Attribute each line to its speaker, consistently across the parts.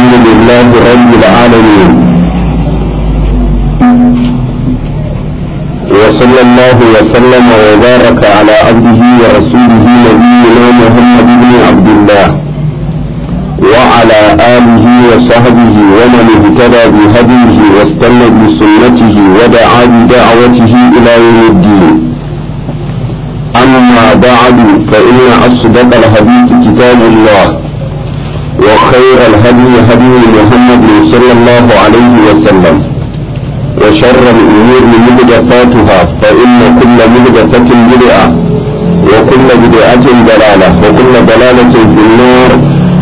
Speaker 1: الحمد لله رب العالمين وصلى الله وسلم وبارك على عبده ورسوله نبينا محمد بن عبد الله وعلى آله وصحبه ومن اهتدى بهديه واستنى بسنته ودعا بدعوته إلى يوم الدين أما بعد فإن أصدق الحديث كتاب الله وخير الهدي هدي محمد صلى الله عليه وسلم وشر الأمور محدثاتها فإن كل محدثة بدعة وكل بدعة ضلالة وكل ضلالة في النار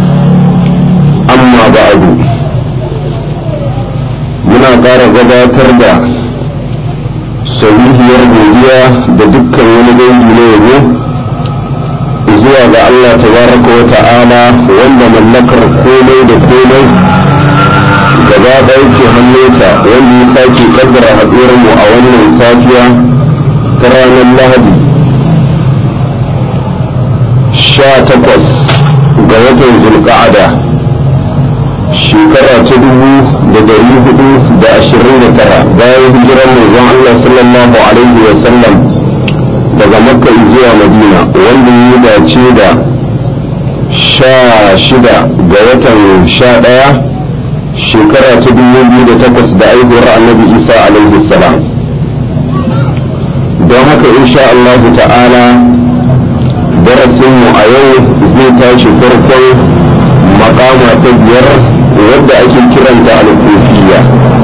Speaker 1: أما بعد muna ƙara gabatar da sahihiyar godiya da dukkan wani dangi na yabo zuwa ga Allah tabaraka wa ta'ala wanda mallakar komai da komai gaba ɗaya ke hannunsa wanda ya sake kaddara haɗuwar mu a wannan safiya ta ranar lahadi sha takwas ga watan zulƙa'ada shekara ta dubu da dari hudu da ashirin da tara bayan hijirar manzon Allah sallallahu alaihi wa sallam daga makka zuwa madina wanda ya dace da sha shida ga watan sha ɗaya shekara ta dubu biyu da takwas da aihuwar annabi isa alaihi salam don haka insha Allah ta'ala darasinmu a yau zai tashi farkon makama ta biyar wadda ake kiranta alkufiya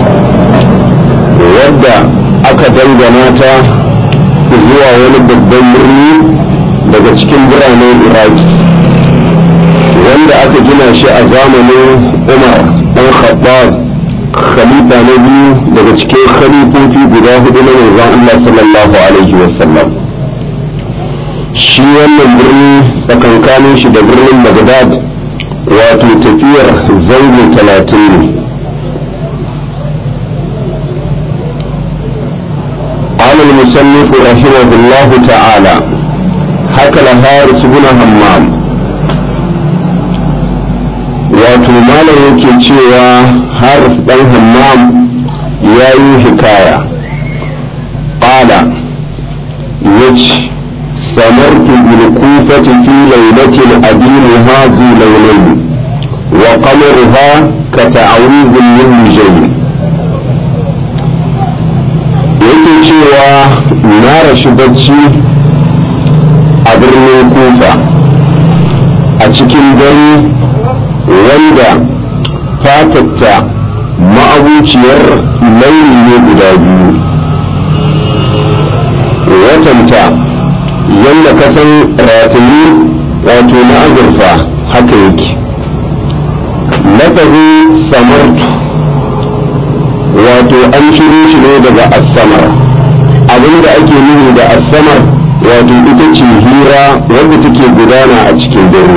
Speaker 1: wadda aka dangana ta zuwa wani babban birni daga cikin biranen iraki wanda aka gina shi a zamanin umar dan khattab khalifa na biyu daga cikin khalifofi guda hudu na manzon Allah sallallahu alaihi wasallam shi wannan birni tsakankanin shi da birnin Baghdad wato tafiyar zango talatin ne قال المصنف رحمه الله تعالى حكى الحارث بن همام wato malam yake cewa harif dan hammam ya yi hikaya ƙala ya ce samartu bil kufati fi lailatin adinuha zu laulaini wa qamaruha ka ta'awuzin min mujayi yake cewa na rashi bacci a birnin kufa a cikin dare wanda fatatta ma'abuciyar launi ne guda biyu watanta yadda kasan rataye wato na azurfa haka yake lafazin samartu wato an shiro shi ne daga asamar abinda ake nufi da asamar wato ita ce hira wadda take gudana a cikin dare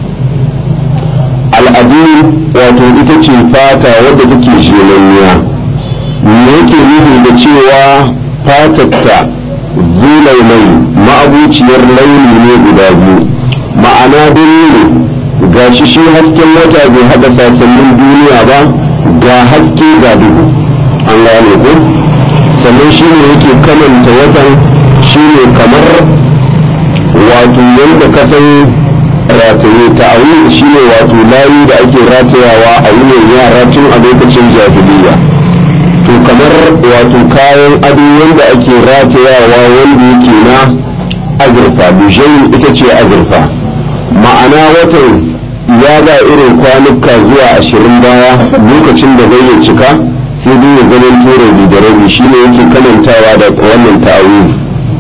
Speaker 1: al'adun wato ita ce fata wadda take shelanniya me yake nufi da cewa fatatta zulai mai ma'abuciyar launi ne guda biyu ma'ana dare ne ga shi shi hasken wata bai haɗa sassanin duniya ba ga haske ga duhu an gane ko sannan shi ne yake kamanta watan shi ne kamar wato yadda kasan rataye ta a shi ne wato layi da ake ratayawa a wuyan yara tun a lokacin jahiliya to kamar wato kayan ado wanda ake ratayawa wanda yake na azurfa bishayin ita ce azurfa ma'ana watan ya ga irin kwanuka zuwa ashirin baya lokacin da zai cika sai dai ya ganin tura da rabi shi ne yake kamantawa da wannan ta'awili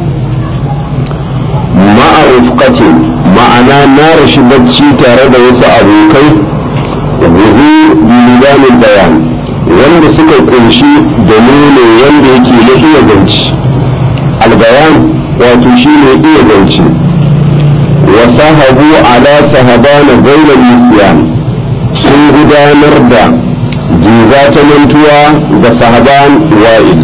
Speaker 1: ma'arufkatin ma'ana na rashi bacci tare da wasu abokai guzu bilibanin bayan wanda suka kunshi da nuna wanda yake na iya ganci albayan wato shi ne iya ganci wa sahabu ala sahabana gairar nisyan sun gudanar da jiza ta mantuwa ga sahaban wa'il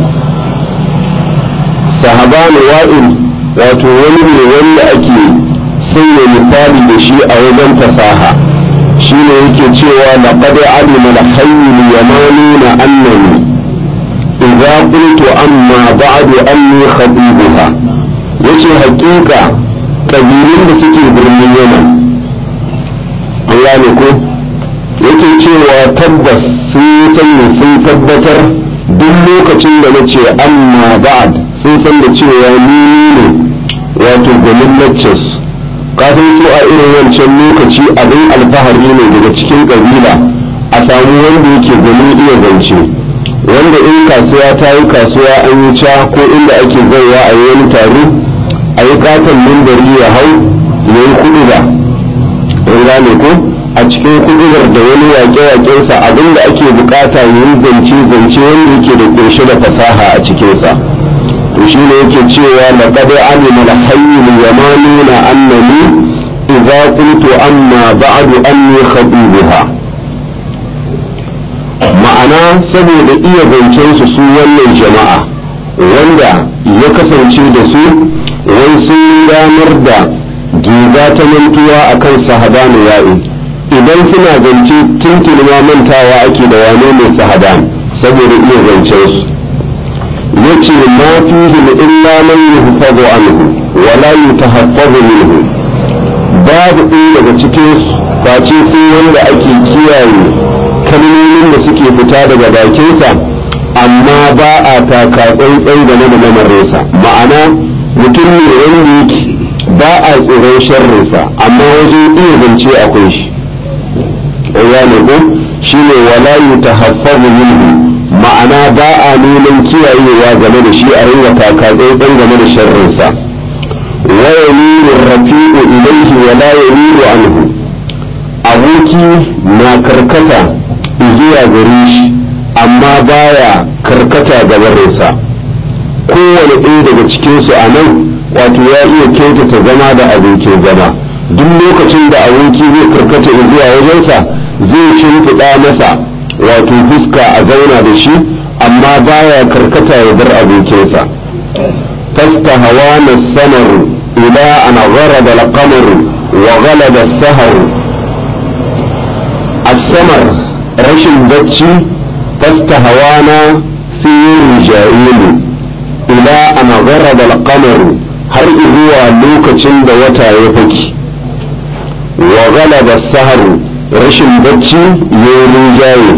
Speaker 1: sahaban wa'il wato wani ne wanda ake sanya misali da shi a wajen fasaha shi ne yake cewa laqad alima al-hayy yamanuna annani idza qultu amma ba'du anni khatibuha yace hakika kabilun da suke birnin Yaman Allah ne ko yake cewa tabbas sun sani sun tabbatar duk lokacin da na ce amma ba'd sun san da cewa ni ne wato gwanin lectures kafin su a irin wancan lokaci abin alfahari ne daga cikin kabila a samu wanda yake gwanin iya zance wanda in kasuwa ta yi kasuwa an yi ca ko inda ake zaiwa a yi wani taro a yi katon mimbari ya hau ya yi kudu ba gane ko a cikin kudurar da wani wake-wakensa abinda ake bukata yi zance zance wanda yake da kunshe da fasaha a cikinsa to shi ne yake cewa na kada alima da hayyin yamanuna annani idza qultu amma ba'du anni khatibuha ma'ana saboda iya zancen su su wannan jama'a wanda ya kasance da su wai sun ranar da giga ta mantuwa akan sahadanu ya'i idan suna zance tuntuni ma mantawa ake da wane mai sahadan saboda iya zancen su yace ma fihi illa man yuhfazu anhu wa la yutahaffazu minhu babu ɗaya daga cikin su face sai wanda ake kiyaye kalmomin da suke fita daga bakinsa amma ba a taka tsantsan game da lamarinsa ma'ana mutum ne wanda yake ba a tsoron sharrinsa amma wajen iya zance akwai shi ya ne ko shi ne wala yutahaffazu minhu ma'ana ba a neman kiyayewa game da shi a ringa taka tsantsan game da sharrinsa wa yamilu rafi'u ilayhi wa la yamilu anhu aboki na karkata zuwa gare shi amma baya karkata gabarinsa kowane ɗaya daga cikinsu a nan wato ya iya kyautata zama da abokin zama duk lokacin da aboki zai karkata zuwa wajensa zai shimfiɗa masa wato fuska a zauna da shi amma baya karkata ya bar abokinsa fasta hawa na samaru ila an gharaba al-qamar wa ghalaba as-sahar as-samar rashin bacci fasta hawa na sirri ja'ilu ila an gharaba al-qamar har zuwa lokacin da wata ya faki wa ghalaba as-sahar rashin bacci ya yi rinjaye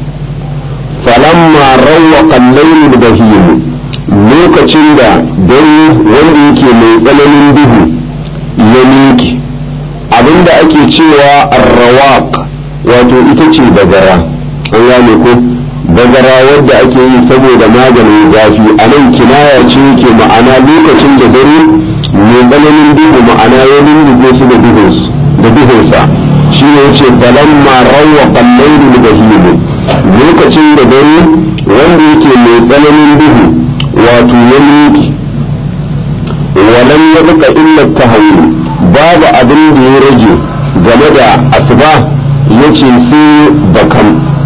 Speaker 1: falamma rawwaqa al-layl bahim lokacin da dare wanda yake mai tsananin duhu ya miƙe abinda ake cewa arrawaq wato ita ce bagara an gane ko bagara wadda ake yi saboda maganin zafi a nan kinaya ce yake ma'ana lokacin da dare mai tsananin duhu ma'ana ya lullube su da duhunsa shi ne ce falamma rawwa qallayn bahim lokacin da dare wanda yake mai tsananin duhu wato ya miki walan yabqa illa tahawul babu abin da ya rage game da asuba yace sai bakam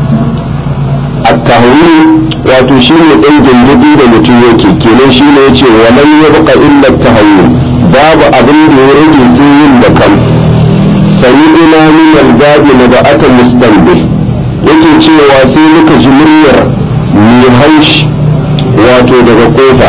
Speaker 1: at-tahawul wato shi ne ɗan gindidi da mutum yake kenan shi ne yace walan yabqa illa tahawul babu abin da ya rage sai yin bakam sami'ina min al-babi naba'atan mustanbih yake cewa sai muka ji muryar mai haushi wato daga kofa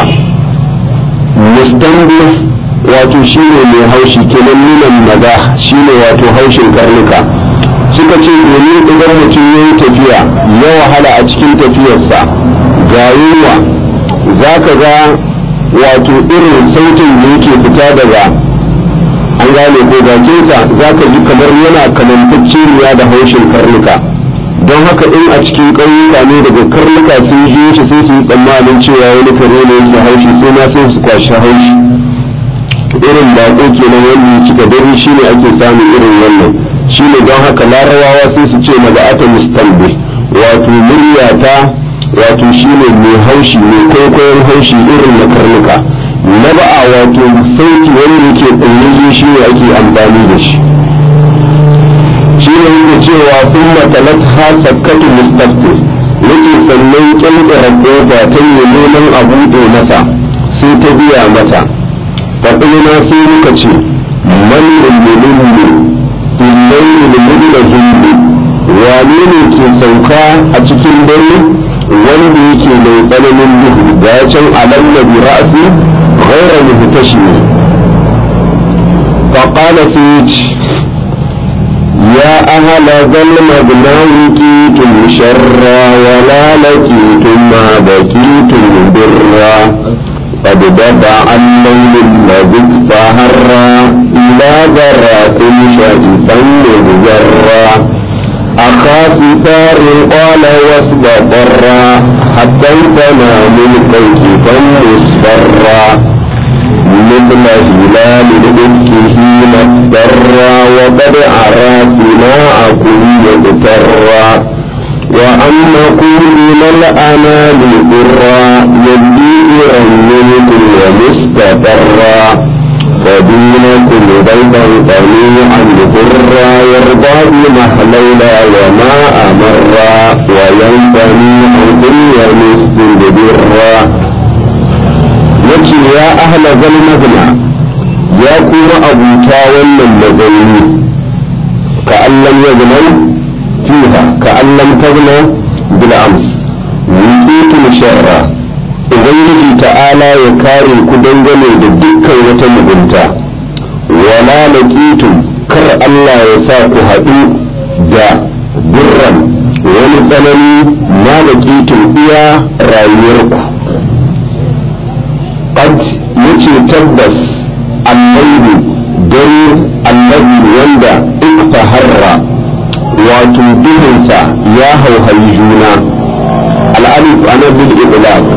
Speaker 1: mustanbih wato shine mai haushi kenan minan maza shine wato haushin karnuka suka ce domin idan mutum ya yi tafiya ya wahala a cikin tafiyarsa ga yunwa za ka ga wato irin sautin da yake fita daga an gane ko bakinsa za ka ji kamar yana kamantacceniya da haushin karnuka don haka in a cikin ƙauyuka ne daga karnuka sun ji shi sai su yi tsammanin cewa wani kare ne yake haushi sai ma sai su kwashi haushi irin baƙo kenan wanda ya cika dare shi ne ake samun irin wannan shi ne don haka larabawa sai su ce maza'ata mustalbi wato muryata wato shi ne mai haushi mai kwaikwayon haushi irin na karnuka na ba'a wato sauti wanda yake ɗanyayye shi ne ake amfani da shi shi ne yake cewa sun matalat ha sakkatu mustafti yake sannan ƙyanƙyara ƙofa ta yi neman a buɗe masa sai ta biya mata faɗina sai muka ce man ne illayi da mudula hindi wane ne ke sauka a cikin dare wanda yake mai tsananin duhu ga ya can alam na bi ra'asi ghaira muhtashimi فقال فيج يا أهل ظلم بناوكيتم شرا ولا لكيتم ما بكيتم برا قد دفع الليل الذي فهرا إلى ذراكم شرفا مغزرا أخاف ثار قال واسب ضرا حتى تنام الكيف مصفرا مثل هلال الإفك حين اضطرا وقد أرى ثناءكم يغترا وأنكم من الأنام ضرا يبدي منكم ومستقرا ودينكم بيضا طليعا ضرا يرضى بمحلولا وما أمرا وينتمي عن كل مسجد برا yace ya ahla zal magna ya kuma abuta wannan mazauni ka allam ya gnan fiha ka allam tagna bil ams wiqitu sharra ubangiji ta'ala ya kare ku dangane da dukkan wata mugunta wala laqitum kar Allah ya sa ku haɗu da burran wani tsanani ma laqitum iya rayuwarku قد يجي تبس الليل دare allazi wanda iktaharra wato duhunsa ya hauhayi juna al'alif ana bil iblaq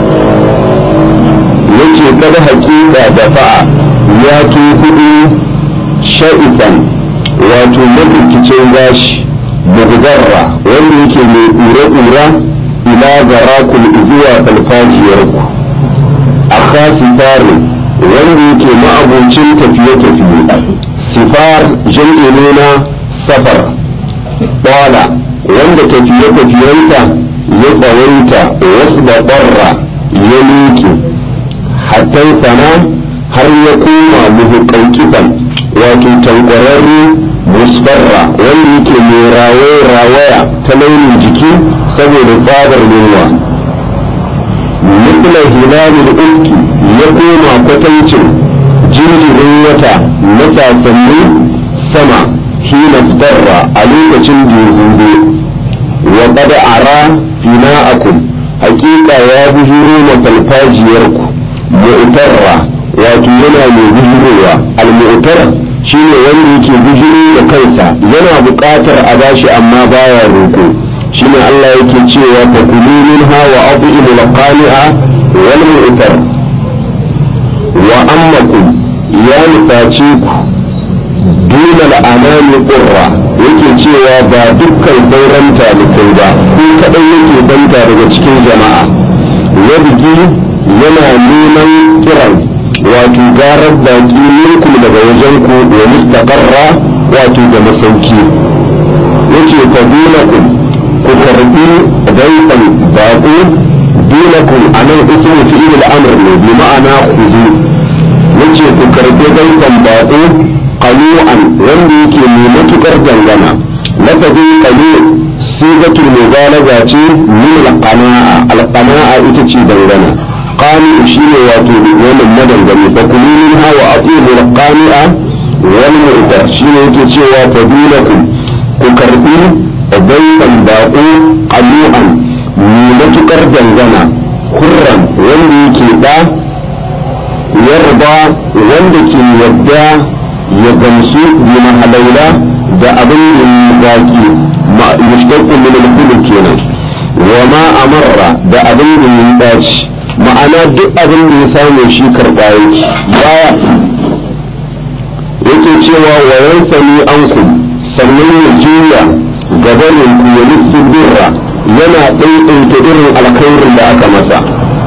Speaker 1: yace kada hakika da fa'a ya tukudu sha'ifan wato mafificin gashi mugzarra wanda yake mai ƙura-ƙura ila garakul zuwa falfajiyarku akha sifarin wanda yake ma'abocin tafiye-tafiye sifar jam'i ne na safar ɗala wanda tafiye-tafiyenta ya tsawaita wasu da ɓarra ya miƙe hatta sana har ya koma muhuƙan wato tankwararre musfarra wanda yake mai rawaya ta launin jiki saboda tsadar yunwa مثل هلال الأفك يقوم كتنشن jinjirin wata na sasanni sama hina fitarra a lokacin jirgin wa qad ara fina'akum hakika ya bujuro ma falfajiyarku mu'tarra wato yana mai bujurowa al-mu'tar shine wanda yake bujuro da kansa yana buƙatar a bashi amma baya roƙo shine Allah yake cewa fa kulu minha wa at'imu al-qani'a wal mu'tar wa ammakum ya nufaci ku duna al'anami ƙurra yake cewa ba dukkan sauran talibai ba ko kaɗai yake banta daga cikin jama'a ya bugi yana neman kiran wato garar baƙi minkum daga wajen ku wa mustaqarra wato da masauki yace fa dunakum ku karbi daifan baƙo dunakum anan ismu fi'il al-amr ne bi ma'ana khuzu yace ku karbi daifan baƙo qalu'an wanda yake mai matukar dangana lafazin qalu sigatul mubalaga ce min al-qana'a al-qana'a ita ce dangana qani shine wato wannan madangane fa kulu minha wa atibu al-qani'a wal murda shine yake cewa fadilakum ku karbi daifan baƙo qalu'an mai matukar dangana hurran wanda yake da yarda wanda ke yadda ya gamsu bi mahalaula da abin da ya baki mushtaqu min al kenan wa ma amarra da abin da ya dace ma'ana duk abin da ya samu shi karɓa yake baya yake cewa wa yansani ankum sannan ya juya gabanin ku ya nufin birra yana ɗaiɗaita irin alkhairin da aka masa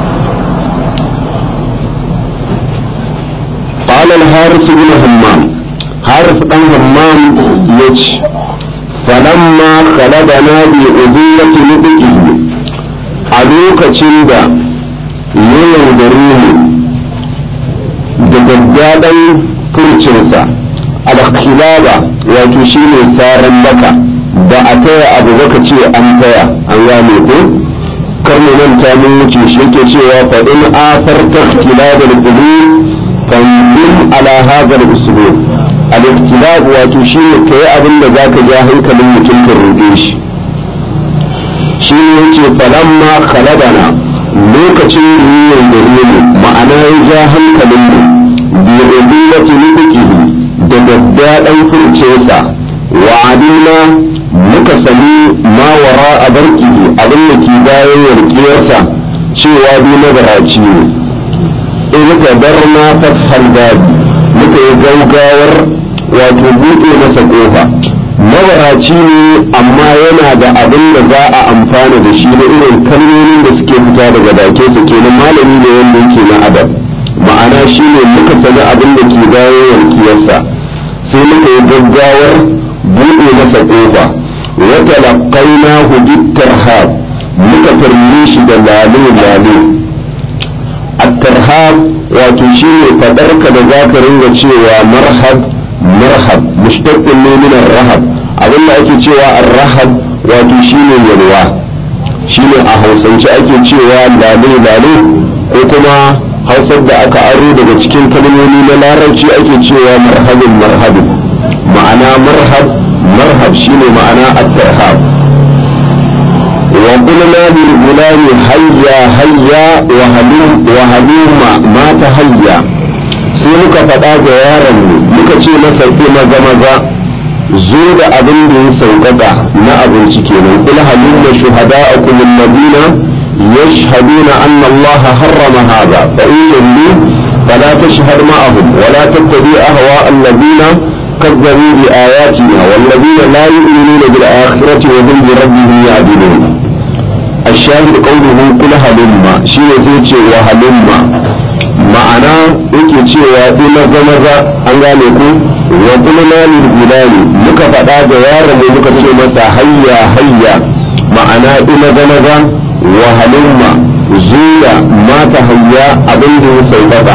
Speaker 1: قال الحارث بن همام حارث بن همام يج فلما خلدنا بأذية نطقه ألوك تشندا يوم da gaggaɗan furcinsa alkhilaba wato shine saran baka ba a taya abu baka ce an taya an gane ko kar mu manta mun wuce shi yake cewa fa in afarta ikhtilaf al-qulub fanzil ala hadha al-uslub al-ikhtilaf wato shine kai abin da zaka ja hankalin mutum ka rude shi shi ne yace falamma khaladana lokacin ruwan da ruwan ma'ana ya ja hankalin mu bi ubillati nufiqihi da daddaɗan furcesa wa adina muka sami ma wara a barkihi abin da ke bayan yarkiyarsa cewa bi nagaraci ne in ka bar na fathar gadi muka yi gaugawar wato buɗe masa ƙofa mabaraci ne amma yana da abin da za a amfana da shi na irin kalmomin da suke fita daga dake su kenan malami ne wanda yake na adab ma'ana shi ne muka sani abin da ke bayan yarkiyarsa sai muka yi gaggawar buɗe masa ƙofa wata laƙaina hudit tarhab muka tarmi shi da lale lale at-tarhab wato shi ne faɗarka da za ka ringa cewa marhab marhab mushtaqqin ne min rahab abin da ake cewa ar-rahab wato shi ne yalwa shi ne a hausance ake cewa lale lale ko kuma hausar da aka aro daga cikin kalmomi na larabci ake cewa marhabin marhabin ma'ana marhab marhab shine ma'ana at-tarhab wa qulna lil gulami hayya hayya wa halum wa haluma ma ta hayya sai muka faɗa ga yaron mu muka ce masa ki maza maza zo da abin da ya sauƙaƙa na abinci kenan kul halumma shuhada'akum alladina يشهدون أن الله حرم هذا فإن شهدوا فلا تشهد معهم ولا تتبع أهواء الذين كذبوا بآياتنا والذين لا يؤمنون بالآخرة وهم بربهم يعدلون الشاهد قوله كل هلما شيء زيتي وهلما ma'ana yake cewa ina zama za an gane ku wa kulna lil gulani muka faɗa da yaron mu muka ce masa hayya hayya ma'ana ina zama za wa halumma zuwa mata hayya abin da ya sauƙaƙa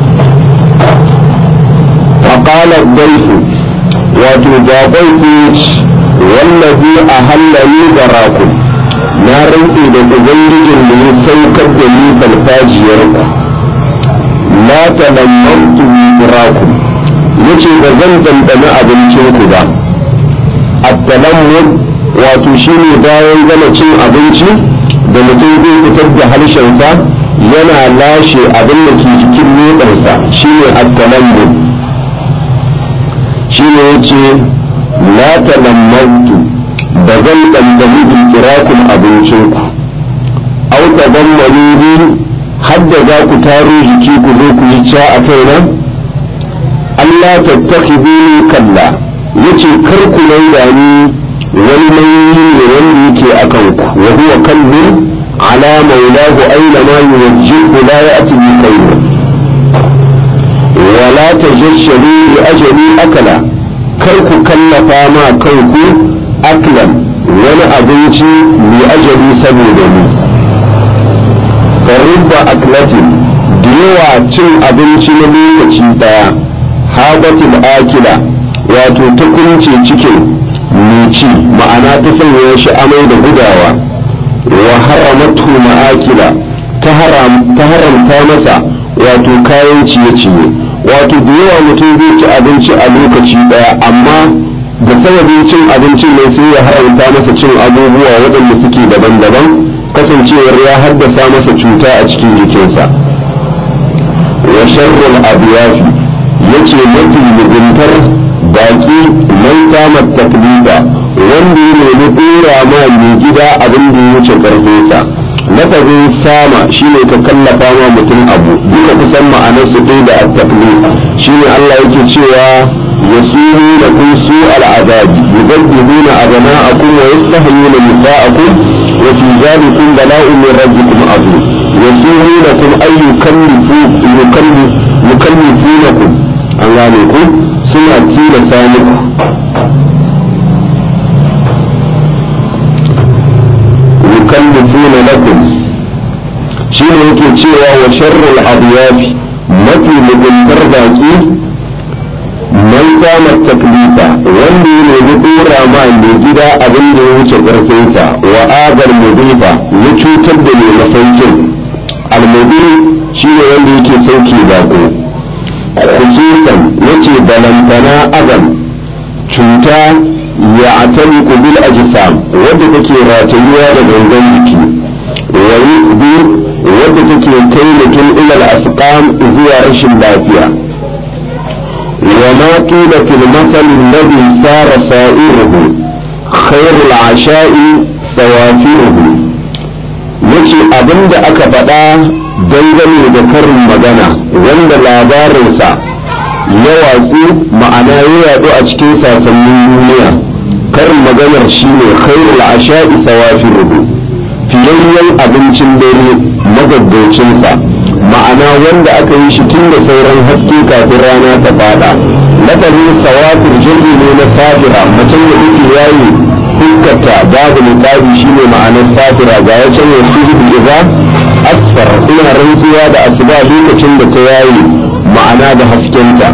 Speaker 1: فقال الضيف وتجابيت والذي أهلني براكم na rantse da ubangijin da ya saukar da ni farfajiyarku la talammantu birakum yace ba zan dandana abincinku ba at-talammud wato shine bayan gama cin abinci da mutum zai fitar da harshensa yana lashe abin da ke cikin leɓarsa shine at-talammud shine yace la talammantu ba zan dandani bikirakun abincinku au tazammani bi hadda za ku taro jiki ku zo ku yi ca a kaina Allah tattakhiduni kalla yace kar ku maida ni wani nauyi ne wanda yake a kanku wa huwa kallun ala maulahu aina ma yuwajjihu la ya'ti bi khayr wa la tajashsharu bi ajali akala kar ku kallafa ma kanku aklan wani abinci mai ajali saboda ni rubba aklatin da yawa cin abinci na lokaci daya habatul akila wato ta kunce cikin mai ci ma'ana ta sanya shi amai da gudawa wa haramatu ma'akila ta haramta masa wato kayan ciye-ciye wato da yawa mutum zai ci abinci a lokaci daya amma da sababin cin abincin ne sai ya haramta masa cin abubuwa waɗanda suke daban-daban kasancewar ya haddasa masa cuta a cikin jikinsa wa sharrul abiyafi yace mafi muguntar baki mai samar taklifa wanda ya nemi dora ma mai gida abin da ya wuce karfinsa lafazin sama shine ka kallafa ma mutum abu duka kusan ma'anar su ɗaya da at-taklif shine Allah yake cewa يسومونكم سوء العذاب يذبحون أبناءكم ويستحيون نساءكم وفي ذلكم بلاء من ربكم عظيم يسومونكم أي يكلفوا يكلف يكلفونكم أنغانيكم سنة تيلة ثانية يكلفون لكم شنو يمكن cewa wa sharrul adiyafi mafi muguntar baki mai sama taklifa wanda ya nemi dora ma mai gida abin da ya wuce ƙarfinsa wa agar mudifa ya cutar da mai masaukin almudi shi ne wanda yake sauke bako khususan yace balantana azam cuta ya atani bil ajsam wadda take ratayuwa da gangan jiki wa yuqdi wadda take kai mutum ila al asqam zuwa rashin lafiya وما قيل في المثل الذي سار سائره خير العشاء سوافره yace abin da aka faɗa dangane da karin magana wanda labarinsa ya watsu ma'ana ya yaɗu a cikin sasannin duniya karin maganar shine khairul asha'i sawafiruhu fiyayyen abincin dare magaggaucinsa ma'ana wanda aka yi shi tun da sauran haske kafin rana ta fada lafazin sawafir jirgi ne na safira macen da take yayi fuskarta babu niqabi shine ma'anar safira ga ya can ya su idza asfar ina rantsuwa da asuba lokacin da ta yayi ma'ana da haskenta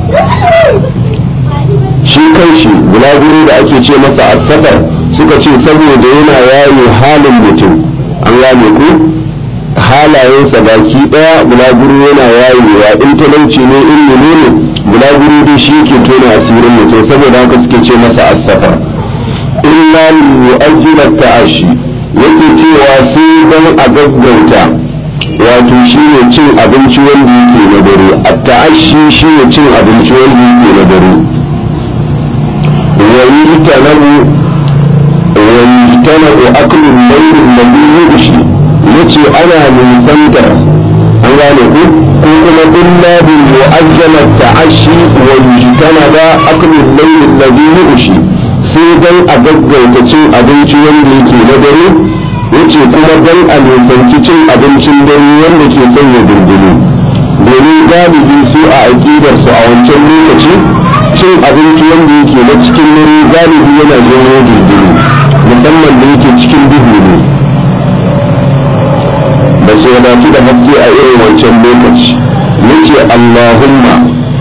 Speaker 1: shi kanshi bulaguro da ake ce masa asfar suka ce saboda yana yayi halin mutum an gane ku halayensa baki daya bulaguro yana yayewa in talauci ne in ne bulaguro dai shi ke tona asirin mutum saboda haka suke ce masa asfar illa yu'ajjila ta'ashi yake cewa sai dan a gaggauta wato shine cin abinci wanda yake na dare at-ta'ashi shine cin abinci wanda yake na dare wa yitanabu wa yitanabu aklu al-layl alladhi yughshi yace ana nisantar an gane ku ko kuma illa bil mu'ajjala ta'ashi wa yitanabu aklu al-layl alladhi yughshi sai dan a gaggauta cin abinci wanda yake na dare yace kuma dan a nisanci cin abincin dare wanda ke sanya dindini domin galibi su a aƙidar su a wancan lokaci cin abinci wanda yake na cikin dare galibi yana janyo dindini musamman da yake cikin duhu ne ba su wadatu da haske a irin wancan lokaci yace allahumma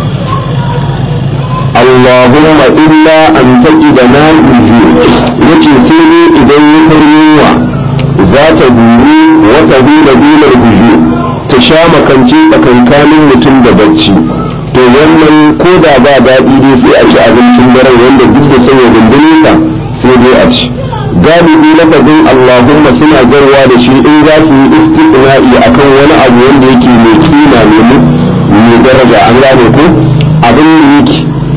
Speaker 1: Allahumma illa an taƙi da na yace sai dai idan ya yunwa za ta duri wata dula dular buju ta sha makance tsakankanin mutum da bacci to wannan ko da ba daɗi dai sai a ci abincin daren wanda duk da sanya dindinsa sai dai a ci galibi lafazin Allahumma suna garwa da shi in za su yi istiqna'i akan wani abu wanda yake mai kima mai daraja an gane ko abin da yake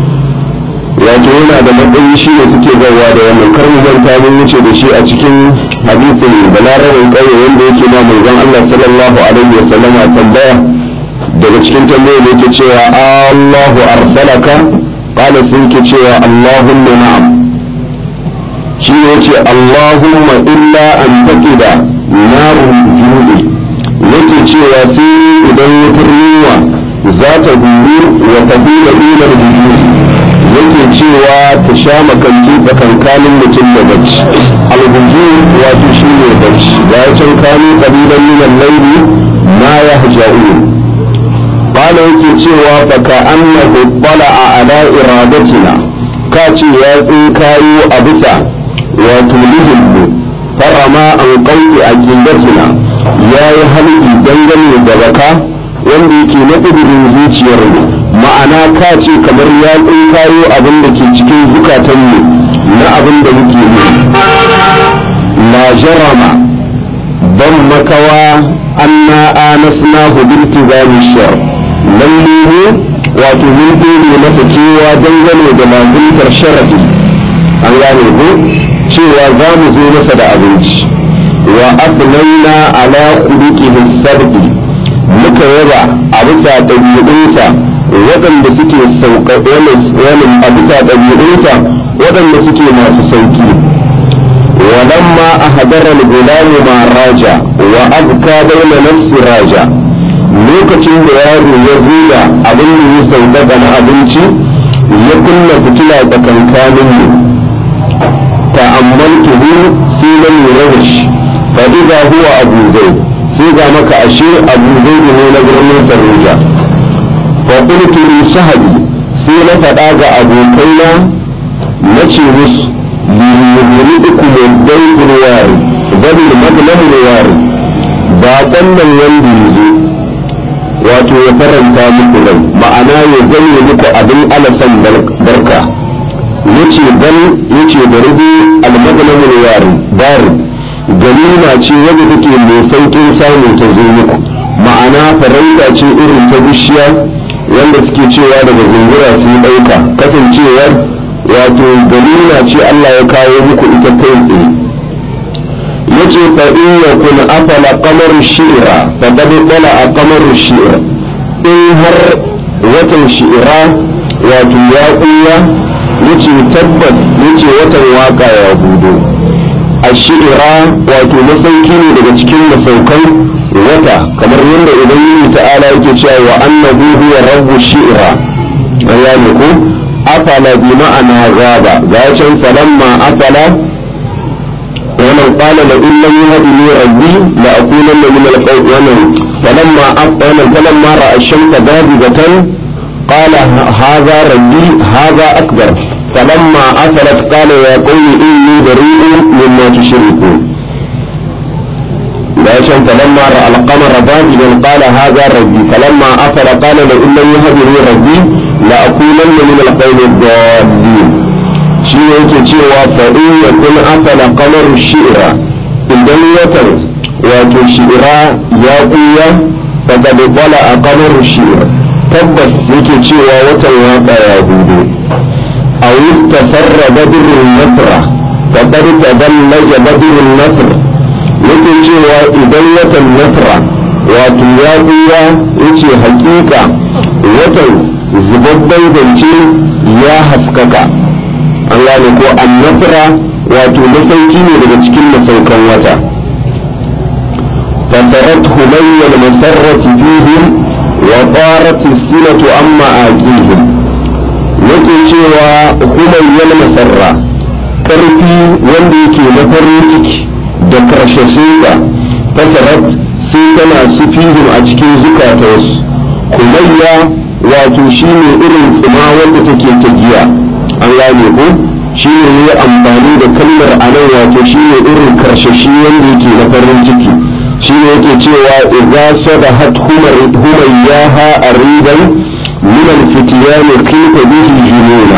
Speaker 1: wato yana da matsayi shi ne suke zauwa da wannan kar mu manta mun wuce da shi a cikin hadisin balarabin ƙauye wanda yake ma manzon Allah sallallahu alaihi wa sallama tambaya daga cikin tambayar da yake cewa Allahu arsalaka qala sun ke cewa Allahumma na'am shi ne yace Allahumma illa an taqida narun juudi yake cewa sai idan ya furniwa za ta duru wa tabila ilar bujuri yake cewa ta sha makanci tsakankanin mutum da bacci albuju wato shi ne bacci ga ya can kanu kalilan minan laili ma ya haja'u bala yake cewa baka annahu a ala iradatina ka ce ya tsinkayo a bisa wato lihinmu farama an kauki a kindatina ya yi halki dangane da baka wanda yake na ƙudurin zuciyar mu ma'ana ka ce kamar ya kayo abin da ke cikin zukatanmu na abin da muke yi la jarama ban makawa anna anasna hudurti zami shar lalle ne wato mun dole masa kewa dangane da lazimtar sharafi an gane ko cewa za mu zo masa da abinci wa afnaina ala khuluqihi sabbi muka yaba a bisa ɗabi'unsa waɗanda suke sauƙaƙe a bisa ɗabi'unsa waɗanda suke masu sauƙi ولما أحضر الغلام مع راجع وأبكى بين نفس راجع lokacin da yaro ya zuga abin da ya sauƙaƙa na abinci ya kunna fitila tsakankanin mu ta'ammaltuhu sai na lura da shi fa idza huwa abu zai sai ga maka ashe abu zai ne na birnin saruja fa qultu li sahabi sai na faɗa ga abokaina na ce musu liyuridukum ad-dayful wari zabil madlamul wari ba wannan wanda yazo wato ya faranta muku rai ma'ana ya zame muku abin alasan barka yace bal yace da rubu al-madlamul wari dari ganima ce wadda take mai saukin samu ta zo muku ma'ana farauta ce irin ta bishiya wanda suke cewa daga zungura su ɗauka kasancewar wato ganima ce Allah ya kawo muku ita kai tsaye yace fa in yakun afala qamar shi'ra fa qad tala qamar shi'ra in har watan shi'ra wato ya kuya yace tabbas yace watan waka ya budo a shi'ra wato masauki ne daga cikin masaukan wata kamar yadda idan yi ta'ala yake cewa wa annahu huwa rabbu shi'ra ayyane ko afala bi ma'ana gaba ga can falamma afala wannan qala la in lam yahdini rabbi la akunanna min al-qawmi wannan falamma afala falamma ra'a ash-shamsa badibatan qala hadha rabbi hadha akbar falamma afalat qala ya qawmi inni bari'un mimma tushrikun عشان فلما رأى القمر بازغا قال هذا ربي فلما أفل قال لئن لم يهدني ربي لأكونن من القوم الضالين shi yake cewa fa in yakun afala qamar shi'ra idan watan wato shi'ra ya kuya fa qad qala qamar shi'ra tabbas yake cewa watan waka ya hudu aw istafarra badrun nasra fa qad tadallaja badrun nasr yake cewa idan watan nasra wato ya kuya yace hakika watan zubabban zance ya haskaka an gane ko annasra wato masauki ne daga cikin masaukan wata fasarat humayyal masarrati fihim wa qarat silatu amma aqihim yake cewa humayyal masarra karfi wanda yake na farin ciki da karshashinsa fasarat sai tana sufihim a cikin zukatansu humayya wato shine irin tsima wanda take ta giya an gane ko shi ne ya amfani da kalmar a nan wato shi ne irin karshashi wanda yake na farin ciki shi ne yake cewa idza sadahat humayyaha aridan min al-fityan qita bihi jununa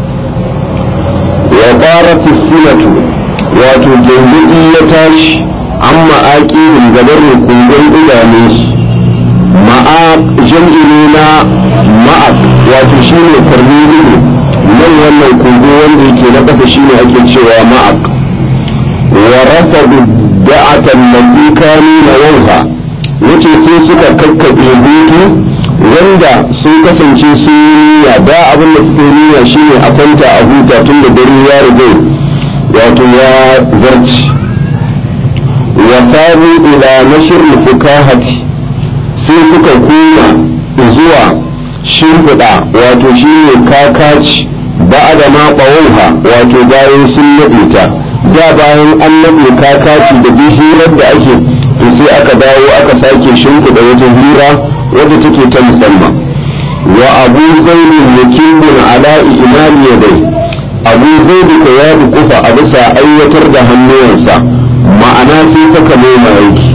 Speaker 1: wa qarat as-silatu wato jangudi ya tashi amma aqihim gabar kungun idanunsu ma'aq jam'i na ma'aq wato shi ne farni ido nan wannan kogo wanda yake na ƙasa shine ake cewa ma'aq wa rafadu da'atan lati kanu na wanha yace sai suka kakkabe hutu wanda sun kasance sun yi niyya da abin da suke niyya shine a kwanta a huta tun da dare ya riga wato ya zarci wa sabu ila nashr fukahati sai suka koma zuwa shimfiɗa wato shine kakaci ba da ma ɓawauha wato bayan sun naɗe ta da bayan an naɗe kakaci da hirar da ake to sai aka dawo aka sake shimfiɗa wata hira wadda take ta musamman wa abu zainin yakibun ala imani yadai abu zaidu ka ya dukufa a bisa aiwatar da hannuwansa ma'ana sai ta kamo aiki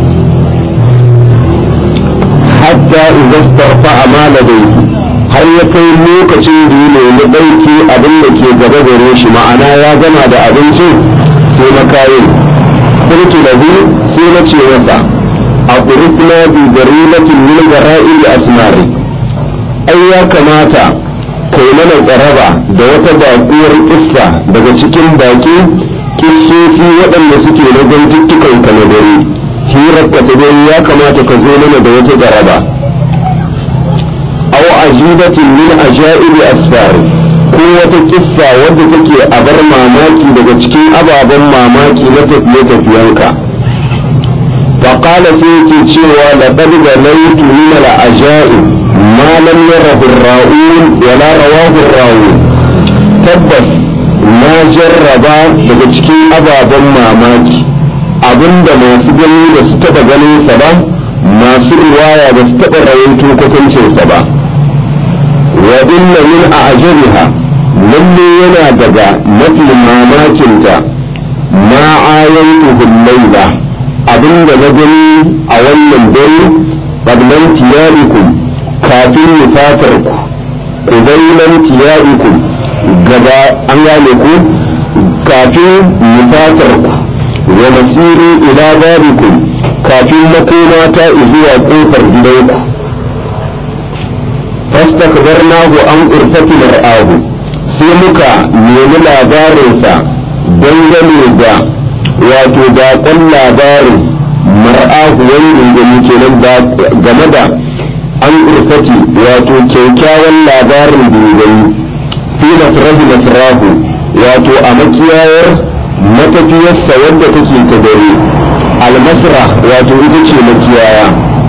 Speaker 1: hatta idan starfa amala dai har ya kai lokacin da ya nemi ɗauki abin da ke gaba gare shi ma'ana ya gama da abinci sai na kayan kurki da hu sai na ce masa a kurkuna bi garilatin min gara'ili asmari ai ya kamata kai mana tsaraba da wata baƙuwar kissa daga cikin baki kissofi waɗanda suke na zantuttukan ka na dare hirar ka ta dare ya kamata ka zo mana da wata tsaraba aw ajibatin min ajaibi asfar ko wata kissa wadda take a bar mamaki daga cikin ababen mamaki na tafiye tafiyanka فقال سيكي تشوى لقد بنيت من العجائب ما لم يره الراؤون ولا رواه الراؤون تبس ما جرب daga cikin ababen mamaki abinda masu gani da su taɓa ganin sa ba masu riwaya da su taɓa rawaito kwatancinsa ba wa inna min a'jabiha lalle yana daga mafi mamakinta ma ayantuhu laila abinda na gani a wannan dare qablan tiyarikum kafin nufatarku ku bainan tiyarikum gaba an gane ku kafin nufatarku wa masiri ila babikum kafin makoma ta zuwa kofar gidanku fastakbarnahu an urfati mar'ahu sai muka nemi labarinsa dangane da wato daƙon labarin mar'ahu wani gani kenan game da an urfati wato kyaukyawan labarin da gani fi nasrahu nasrahu wato a makiyayar matafiyarsa wadda take ta dare almasra wato ita ce makiyaya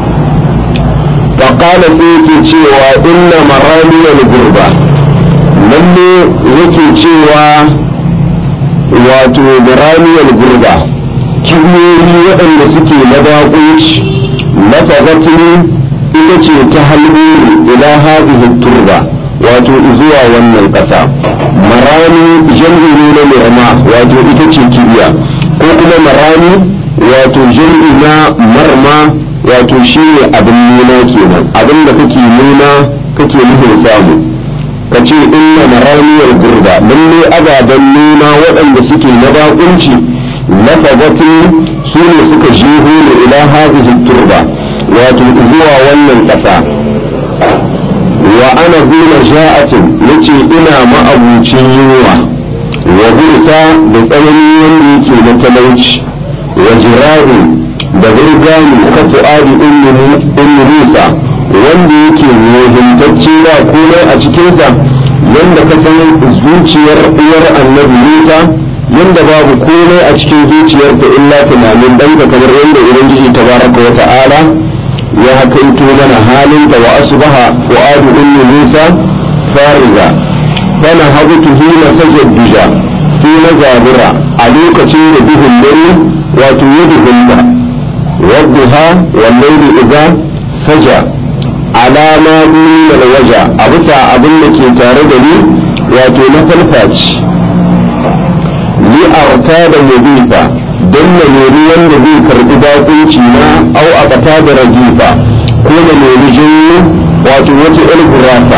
Speaker 1: faƙala sai yake cewa inna maramiyar gurba lalle yake cewa wato maramiyar gurba kibiyoyi waɗanda suke na baƙunci lafagatini ita ce ta halbiri ila hadhihi turba wato zuwa wannan ƙasa marami jam'i ne na mirma wato ita ce kibiya ko kuma marami wato jam'i na marma wato shi ne abin nuna kenan abin da kake nuna kake nufin samu ka ce inna maramiyar gurba lalle ababen nuna waɗanda suke na bakunci lafazatin su ne suka jeho ne ila hadhihi turba wato zuwa wannan ƙasa wa ana zuna ja'atin yace ina ma'abucin yunwa wa bursa da tsananin wanda yake na talauci wa jira'in da burgani ka fu'adi ummu musa wanda yake muhimtacce ba komai a cikinsa yanda ka san zuciyar uwar annabi musa yanda babu komai a cikin zuciyarta illa tunanin danka kamar yadda ubangiji tabaraka wa ta'ala ya hakaito mana halinta wa asbaha fu'adu ummu musa fariga fana habutu hina sajadduja sai na zabura a lokacin da duhun dare wato ya duhunta wadduha wallahi idza saja alama min alwaja a bisa abin da ke tare da ni wato na falfaci li arta da mubifa don na nemi wanda zai karbi bakunci na au a kata da rajifa ko na nemi jinyo wato wata yar gurafa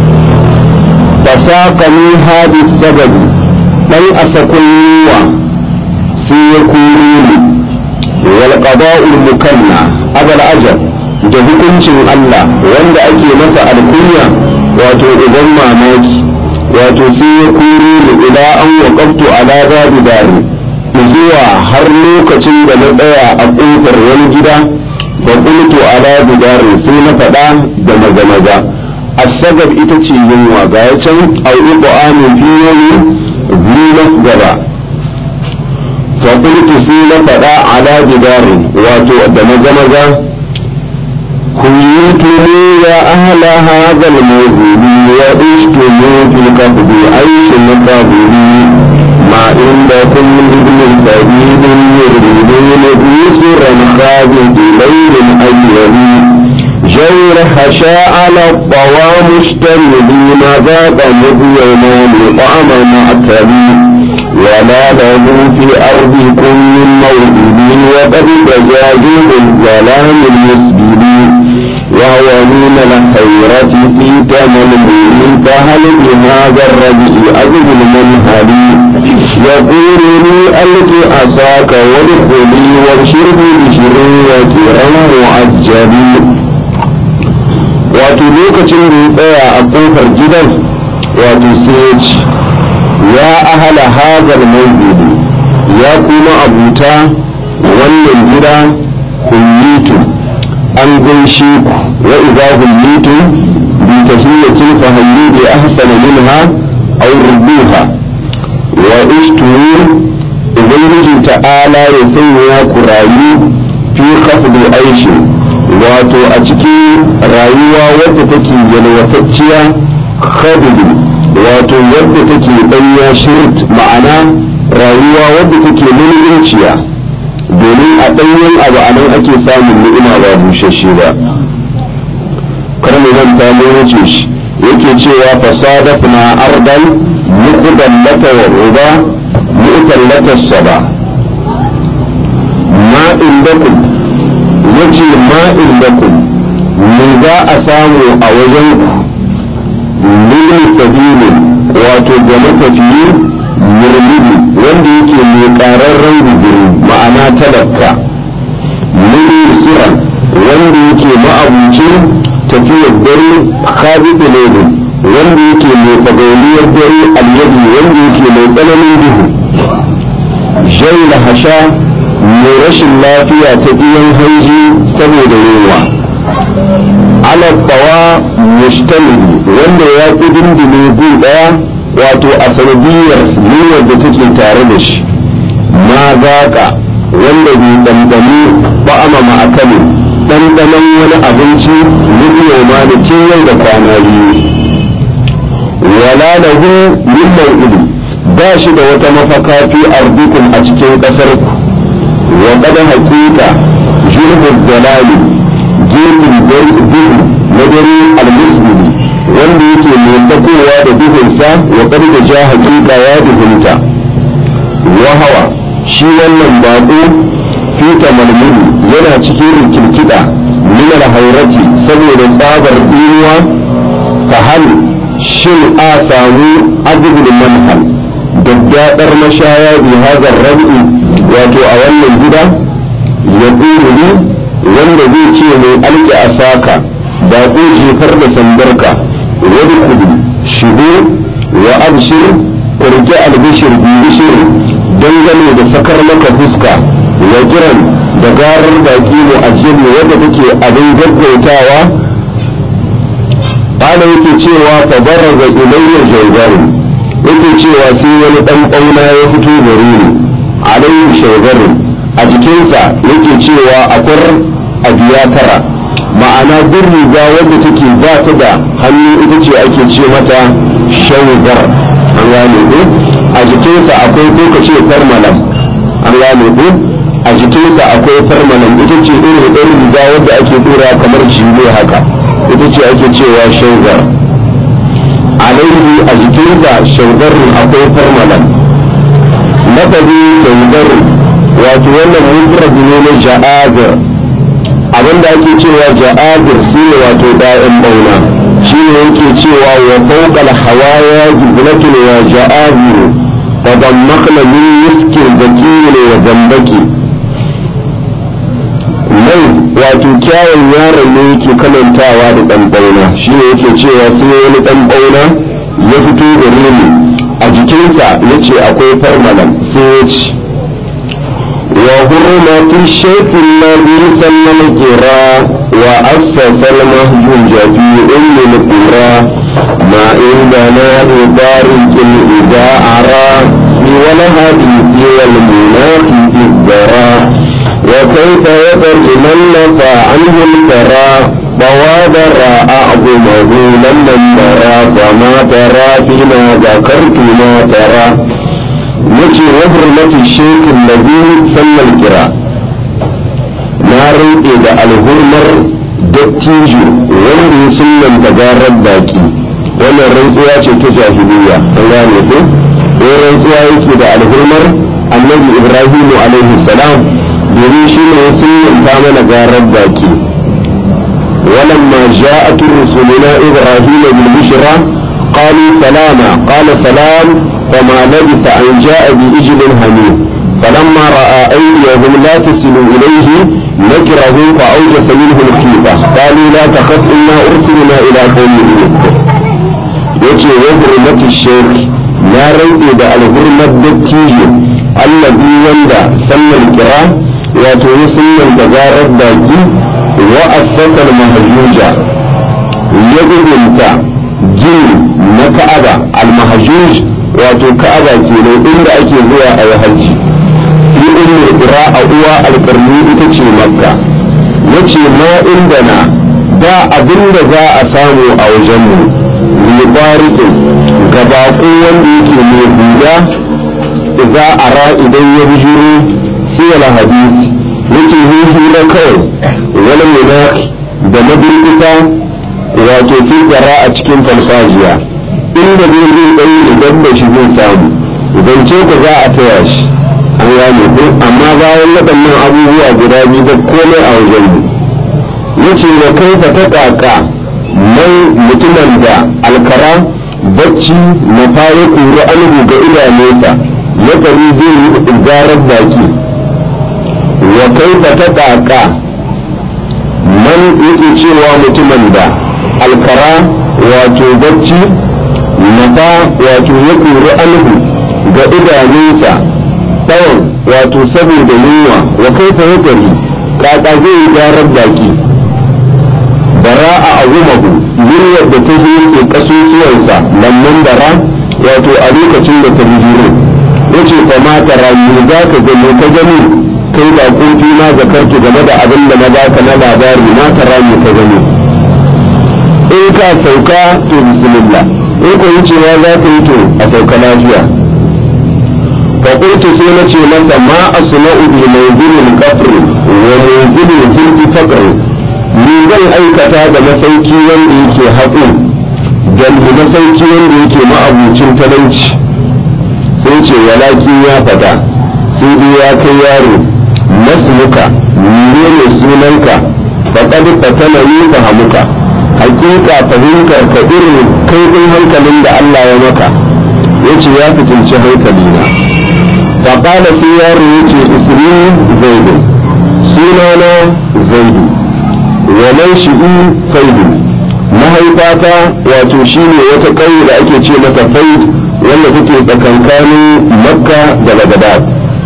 Speaker 1: fasaqani hadi sababi dan asakun yiwa sai ya kuri ni wal qada'ul mukanna abal ajab da hukuncin Allah wanda ake masa alkunya wato idan mamaki wato sai ya kuri ni ila an waqaftu ala babi dari zuwa har lokacin da na tsaya a ƙofar wani gida da qultu ala bidari sai na faɗa da maza-maza asagar ita ce yunwa ga ya can au'iƙo amin fiyoyi zinas gaba faƙultu sai na faɗa ala bidari wato da maza-maza كنتم يا أهل هذا الموجود وعشتم في الكفر عيش الكافرين ما عندكم من ابن سبيل يريدون بيسرا خابط ليل أيام جور حشاء على الطوى مشتملين ذاك مذيمان طعم معتبي ولا له في أرضكم من موئد وقد تجاهل الظلام المسبلين وهو من الخيرة في تمن فهل بهذا الرجل أجل المنهل يقول لي ألك أساك وادخلي واشربي بشرية أم معجبي wato lokacin da ya tsaya a kofar gidan wato sai ya ce ya ahala hazar mawdudu ya kuma abuta wannan gida hullitu an gaishe ku wa idza hullitu bi tahiyyatin fa hayyu bi ahsana minha aw rudduha wa ishtu ubangiji ta'ala ya sanya ku rayu fi khafdi aishi wato a cikin rayuwa wadda take yalwatacciya khadidi wato wadda take ɗanya shirt ma'ana rayuwa wadda take mulkinciya domin a ɗanyen abu a nan ake samun ni'ima ba bushashe ba kar mu manta mun wuce shi yake cewa fasadafna ardan muqdallata wa ruba mu'tallata saba ma indakum yace ma indakum me za a samu a wajen lil sabilin wato ga matafiyi murmudi wanda yake mai ƙararren guduri ma'ana talaka mini siran wanda yake ma'abucin tafiyar dare khabitu lailu wanda yake mai fagauliyar dare alyadi wanda yake mai tsananin duhu jai hasha mai rashin lafiya ta biyan hanji saboda yunwa ala tsawa mustamili wanda ya fi dindine gun daya wato a sanadiyar yunwar da take tare da shi ma zaka wanda bai ɗanɗani ba'ama ma'akalin ɗanɗanon wani abinci miliyan ma da yau da kwana biyu wala lahu min maw'idi ba shi da wata mafaka fi ardikum a cikin ƙasar ku wa qad haqiqa jurbul dalali gefen duhu na dare almuslimi wanda yake mai sakowa da duhunsa wa qad da ja haqiqa ya duhunta wa hawa shi wannan baƙo fita malmuni yana cikin rikirkida min alhairati saboda tsabar dinuwa ta hal shin a samu azubul manhal daddaɗar mashaya bi hazar rabi wato a wannan gida ya ni wanda zai ce mai alƙi a saka da ko jefar da sandarka wani kudu shigo wa abshir kurki albishir bi bishir dangane da sakar maka fuska wa jiran da garar baki mu ajiye wadda take abin gaggautawa ana yake cewa fa baraza ilayya jawgarin yake cewa sai wani dan bauna ya fito gare ni alayhi shawgarin a jikinsa yake cewa akwai abiya tara ma'ana duk riga wadda take ba ta da hannu ita ce ake ce mata shawgar an gane ko a jikinsa akwai ko ka ce farmalan an gane ko a jikinsa akwai farmalan ita ce irin ɗan riga wadda ake dora kamar jile haka ita ce ake cewa shaugar alaihi a jikinsa shaugarin akwai farmalan lafazi shaugarin wato wannan mufrad ne na ja'abir abinda ake cewa ja'abir shi ne wato da'in bauna shi ne yake cewa wa fawqal hawaya jiblatun wa ja'abiru wa dammakna min miskin zakiyin wa zambaki mai wato kyawun yaron ne yake kamantawa da ɗan ɓauna shi ne yake cewa sai wani ɗan ɓauna ya fito gare ni a jikinsa ya ce akwai farmalan sai ya ce wa hurmatin shaifin na biyu sannan kira wa assasal mahjuja fi ummi al-qura ma inda na ibarikin idza ara fi wal hadisi wal munafi idara وكيف يقر من نفى عنه الكرى بوادر أعظمه لمن ترى فما ترى فيما ذكرت ما ترى نجي وحرمة الشيخ الذي سمى الكرى نار إذا الهرمر dattijo wanda ya sunan tagarar baki wannan rantsuwa ce ta jahiliya an gane ko ko rantsuwa yake da alhurmar annabi ibrahimu alaihi salam domin shi ne sun ta mana garar baki ولما جاءت رسلنا إبراهيم بالبشرى قالوا سلاما قال سلام فما لبث أن جاء بإجل حنين فلما رأى أيديهم لا تصل إليه نكرهم فأوجس منهم خيفة قالوا لا تخف إنا أرسلنا إلى قوم لوط يجي وحرمة الشيخ لا ريب إذا الحرمة الدتيجي الذي وندى سمى الكرام wato ya sunan da zarar baki wa asasar mahajuja ya gudunta gini na ka'aba al-mahajuj wato ka'aba kenan inda ake zuwa a yi hajji fi umar ira a uwa alƙarni ita ce makka ya ce ma inda na ba abin da za a samu a wajenmu libarikin ga baƙo wanda yake mai huda za a ra idan ya bijiro siyar hadisi yake yi hira kawai wani munaki da mabirkita wa wato filtara a cikin farfajiya inda zai zai tsayi idan da shi zai samu zance ku za a taya shi an gane ko amma bayan waɗannan abubuwa guda biyu da komai a wajen mu yace wa kai fa ta kaka mai mutumin da alkara bacci na fara kura alhu ga idanunsa ya kari zai yi zarar baki wa kai fa ta kaka man yake cewa mutumin da alkara wato bacci nafa wato ya kuri alhu ga idanunsa tsawon wato saboda yunwa wa kai fa ya kari kaka zai yi zarar baki bara a agumahu muryar da ta zo ke kasusuwansa lamman bara wato a lokacin da ta bijiro ya ce fa ma tara me za ka gani ka gani kai da kofi na zakarki game da abin da na baka na labari ma tara me ka gani in ka sauka to bismillah in ko yi cewa za ka yi to a sauka lafiya fa qultu sai na ce masa ma asma'u bi mawdilil qafr wa mawdilil hilfi faqr ni zan aikata da masauki wanda yake haƙo da masauki wanda yake ma'abucin talauci sai ce walakin ya fada sai dai ya kai yaro masmuka ne ne sunanka faƙad fatana yi fahamuka hakika fahimtar ka irin kaifin hankalin da Allah ya maka ya ce ya fitinci hankalina faƙala sai yaro ya ce isri zaidu sunana zaidu wa shi'u faidu mahaifata wato shine wata ƙauye da ake ce mata faid wanda take tsakankanin makka da bagdad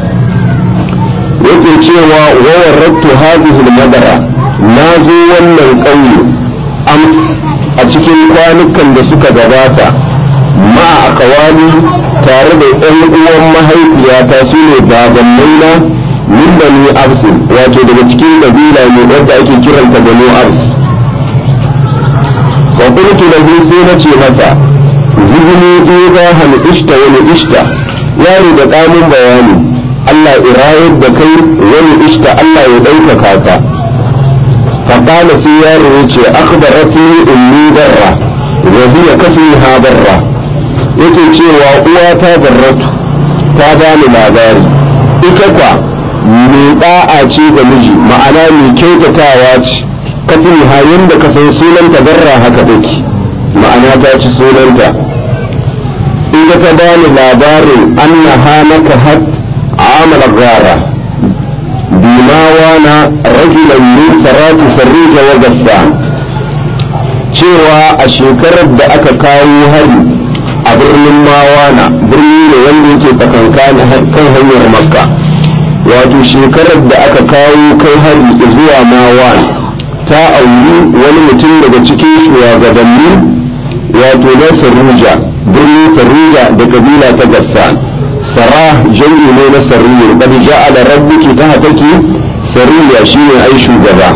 Speaker 1: yake cewa wa warrattu hadhihi madara na zo wannan ƙauye am a cikin kwanukan da suka gabata ma a kawali tare da ɗan uwan mahaifiyata su ne babannaina min bani absin wato daga cikin kabila ne wadda ake kiranta bani abs wa qultu lahu sai na ce masa zibni idza hal ishta wa ishta yaro da kamun bayani Allah irayar da kai wani ishta Allah ya ɗaukaka ka فقال سيار يتي أخبرتني أمي برة وهي كسمها برة يتي cewa uwata barratu ta bani labari ita kwa mai da'a ce ga miji ma'ana mai kyautatawa ce kafin hayin da ka san sunanta barra haka take ma'ana ta ci sunanta ita ta bani labarin annaha naka hat amala gara bima wana rajulan min sarati sarrija wa gassan cewa a shekarar da aka kawo hari a birnin mawana birni ne wanda yake tsakankani kan hanyar makka wato shekarar da aka kawo kai hari zuwa mawana ta auri wani mutum daga cikin shugabanni wato na sarruja birnin sarruja da kabila ta gassan sara jami'i ne na sarriya qad ja'ala rabbuki tahtaki sarriya shine ai shugaba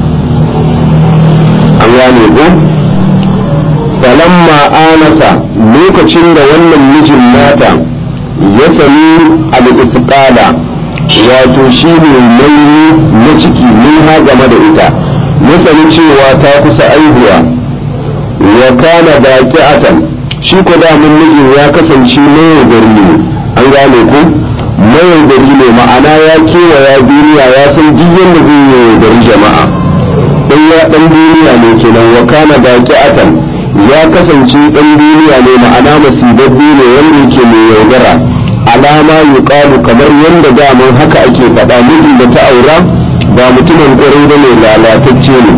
Speaker 1: an gane ko falamma anasa lokacin da wannan mijin nata ya sami al-isqala wato shine nauyi na ciki min ha game da ita ya sani cewa ta kusa aihuwa wa kana baqi'atan shi ko da mun mijin ya kasance mai gari ne an gane ku mayaudari ne ma'ana ya kewaya duniya ya san duk yadda zai yi yaudari jama'a dan ya dan duniya ne kenan wa kana baqi'atan ya kasance dan duniya ne ma'ana masibabbi ne wanda yake mai yaudara alama yuqalu kamar yadda daman haka ake faɗa mijin da ta aura ba mutumin ƙwarai da mai lalatacce ne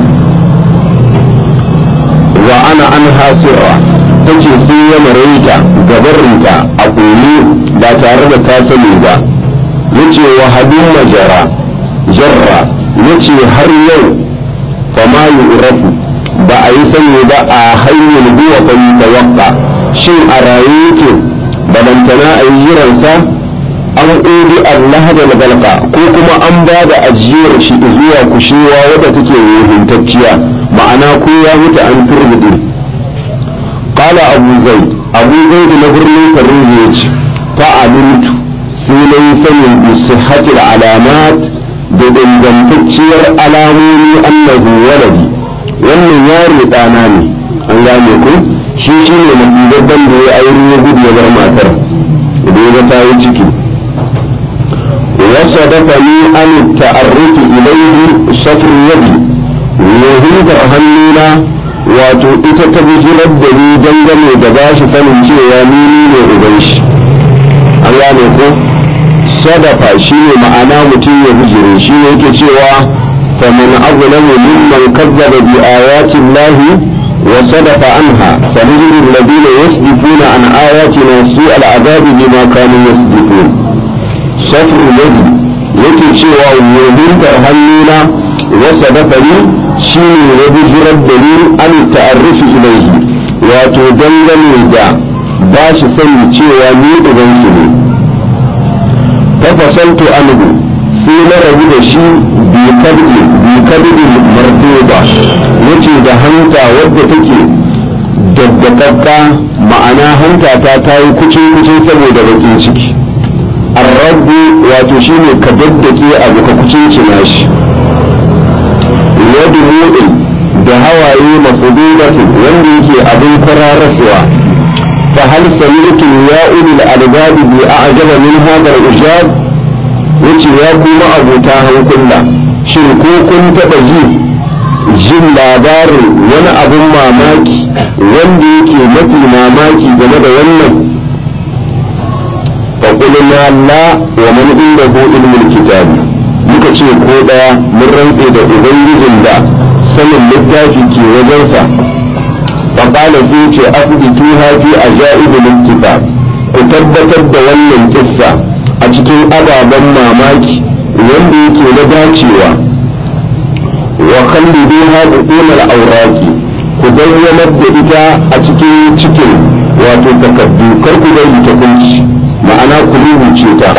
Speaker 1: wa ana an hasira tace sai ya maraita gabarinta a ƙuri ba tare da ta sani ba yace wa hadin majara jarra yace har yau fama yu'rafu ba a yi sani ba a hanyar huwa fa tawaqqa shin a raye yake balantana a yi jiransa an udi Allah da galka ko kuma an ba da ajiyar shi zuwa kushewa wadda take ruhintacciya ma'ana ko ya mutu an turbude قال أبو زيد أبو زيد نبرني فريج فعلمت سيلي سني بصحة العلامات بدن تكشير علاموني أنه ولدي wannan yaro ɗana ne an gane ku shi shi ne masibabban da ya aure ya gudu ya bar matar idan ya ta yi ciki wasa dafa ni an ta'arrufi ilaihi shafin yadi yahuda hannuna wato ita ta bijirar da ni dangane da ba shi sanin cewa ni ne uban shi an gane ko sadafa shi ne ma'ana mutum ya bijire shi ne yake cewa faman azlamu mimman kazzaba bi ayati llahi wa sadafa anha sanajid alladhina yasdifuna an ayatina su al'adabi bima kanu yasdifun safu yadi yake cewa yahuda hannuna wa sadafa ni shi ne ya bijirar da ni an ta'arrufi ilaihi wato dangane da ba shi sani cewa ni ubansu ne fafasaltu anhu sai na rabu da shi bi kabdi marduba yace da hanta wadda take daddakakka ma'ana hanta ta ta yi kuce kuce saboda bakin ciki arrabu wato shine ka daddake abu ka kucincina shi yadu mu'in da hawaye mafudubatin wanda yake abin kwararrasuwa فهل سمعتم يا أولي الألباب بأعجب من هذا الإجاب yace ya kuma abota hankula shin ko kun taɓa ji jin labarin wani abin mamaki wanda yake mafi mamaki game da wannan faƙulina la wa man inda ko ilmin kitabi muka ce ko ɗaya mun rantse da ubangijin da sanin littafi ke wajensa فقال فيك أثبتوها في عجائب الاتفاق كتبتر da wannan kissa a cikin ababen mamaki wanda yake na dacewa wa khalliduha buqul al-awraqi ku bayyanar da ita a cikin cikin wato takaddu kar ku bari ta kunci ma'ana ku rubuce ta